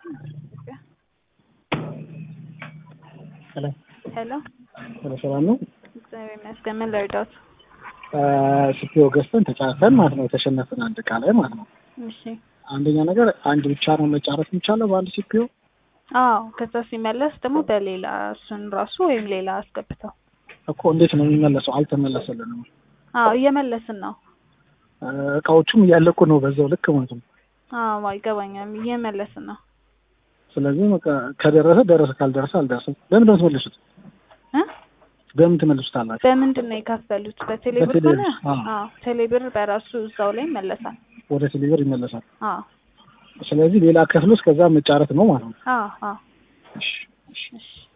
ሄሎ ሄሎ ሄሎ፣ ሰላም ነው? እግዚአብሔር ይመስገን። ምን ልርዳዎት? ሲፒኦ ገዝተን ተጫርተን ማለት ነው የተሸነፍን አንድ እቃ ላይ ማለት ነው። እሺ። አንደኛ ነገር አንድ ብቻ ነው መጫረት የሚቻለው በአንድ ሲፒኦ። አዎ፣ ከዛ ሲመለስ ደግሞ በሌላ እሱን ራሱ ወይም ሌላ አስገብተው። እኮ እንዴት ነው የሚመለሰው? አልተመለሰልንም። አዎ፣ እየመለስን ነው። እቃዎቹም እያለቁ ነው በዛው ልክ ማለት ነው። አዎ፣ አይገባኛም። እየመለስን ነው። ስለዚህ በቃ ከደረሰ ደረሰ፣ ካልደረሰ አልደረሰም። በምንድን ነው የምትመልሱት? እ በምን ትመልሱታላችሁ? በምንድን ነው የከፈሉት? በቴሌብር በቴሌብር፣ ከሆነ አዎ። አዎ፣ ቴሌብር በራሱ እዛው ላይ ይመለሳል። ወደ ቴሌብር ይመለሳል። አዎ፣ ስለዚህ ሌላ ከፍሎ እስከዛ መጫረት ነው ማለት ነው። አዎ፣ አዎ። እሺ፣ እሺ። እሺ